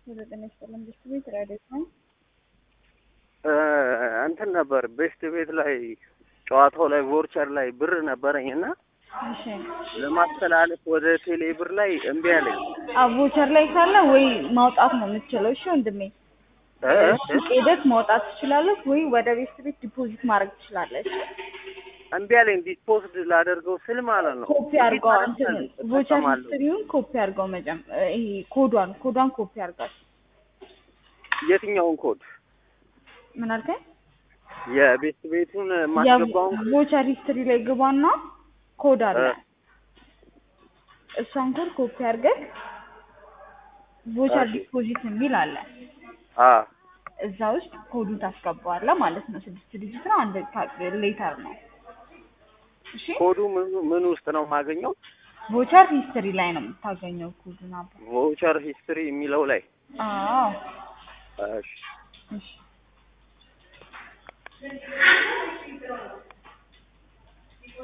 የዘጠኝ ሰላም ቤት ቤት ራዲዮ ነው። እንትን ነበር ቤስት ቤት ላይ ጨዋታው ላይ ቮርቸር ላይ ብር ነበረኝ እና እሺ ለማስተላለፍ ወደ ቴሌ ብር ላይ እምቢ አለኝ። አቮቸር ላይ ካለ ወይ ማውጣት ነው የምትችለው። እሺ ወንድሜ እ? ሱቅ ሄደህ ማውጣት ትችላለህ፣ ወይ ወደ ቤት ቤት ዲፖዚት ማድረግ ትችላለህ። እምቢ አለኝ። ዲፖዝድ ላደርገው ስል ማለት ነው። ኮፒ አድርገው እንትን ቮቸር እጠቀማለሁ። ሂስትሪውን ኮፒ አድርገው መጀም ይሄ ኮዷን ኮዷን ኮፒ አድርጋት። የትኛውን ኮድ? ምን አልከኝ? የቤስት ቤቱን ማስገባውን ቮቸር ሂስትሪ ላይ ግባና ኮድ አለ እ። እሷን ኮድ ኮፒ አድርገህ ቮቸር እሺ። ዲፖዚት የሚል አለ አ እዛ ውስጥ ኮዱን ታስገባዋለህ ማለት ነው። ስድስት ዲጂት ነው፣ አንድ ሌተር ነው። እሺ ኮዱ ምን ምን ውስጥ ነው የማገኘው? ቮቸር ሂስትሪ ላይ ነው የምታገኘው ኮዱን። አባ ቮቸር ሂስትሪ የሚለው ላይ አዎ እሺ እሺ